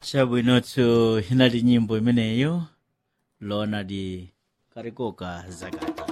chabwinotso inali nyimbo imeneyo leonard karikoka zakata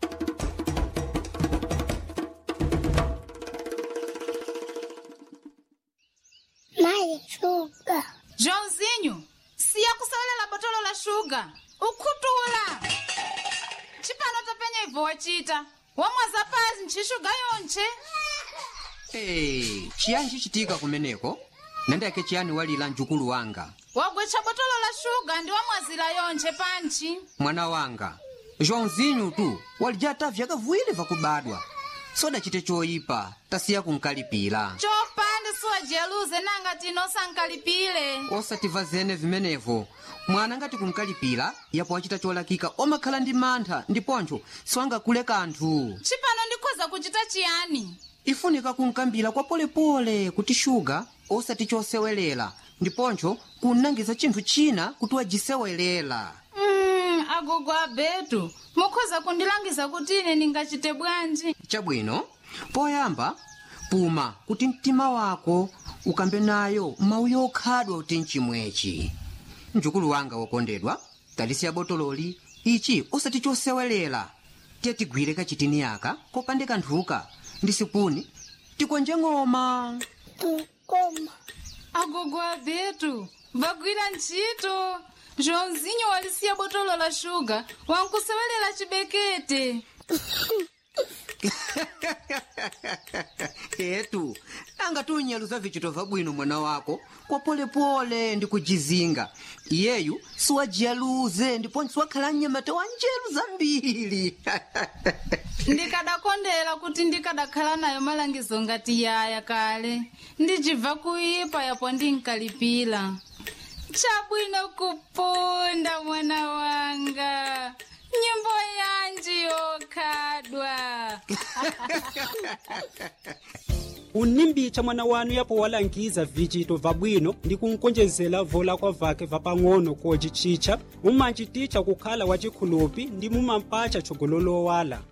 Mai, shuga. joãozinho siya kusalela botolo la shuga ukhutuula chipano topenya ibvo wachita wamwaza pasi nchixuga yonche Hey, chiyani chichitika kumeneko nandiyake chiyani walira mjukulu wanga wagwecha botolo la shuga ndi wamwazira yonche panchi mwana wanga joãozinho tu walijata vyakavuwiri vakubadwa sodachite choyipa tasiya kunkalipira chopanda siwajeruze nanga tino sankalipile osativa zene vimenevo mwana ngati kunkalipira yapo wachita cholakika omakhala ndi mantha ndiponcho siwangakule kanthu chipano ndikhoza kuchita chiyani ifunika kunkambira kwa polepole kuti shuga osati chosewelera ndiponcho kunangiza chinthu china kuti wajisewelera mm, agogo abetu mukhoza kundilangiza kuti ine ndingachite bwanji chabwino poyamba puma kuti mtima wako ukambe nayo mawu yokhadwa kuti mchimwechi mjukulu wanga wokondedwa talisiya botololi ichi osati chosewelera tiye tigwire kachitini yaka kopande kanthuka ndi sipuni tikonje ng'oma Tukoma. agogo abetu vagwira ntchito joãozinho walisiya botolo la shuga wankusewelela chibekete etu anga tunyaluza vichito vabwino mwana wako kwa polepole ndi kujizinga iyeyu siwajiyaluze ndiponso siwakhala mnyamata wa njeru zambiri ndikadakondera kuti ndikadakhala nayo malangizo ngati yaya kale ndicibva kuipa yapo ndinkalipira chabwino kupunda mwana wanga nyimbo yanji yokhadwa unimbicha mwana wanu yapo walangiza vichito vabwino ndi kunkonjezera vola kwa vake vapang'ono kocicicha mumanchiticha kukhala wachikhulupi ndi mumampacha chogololowala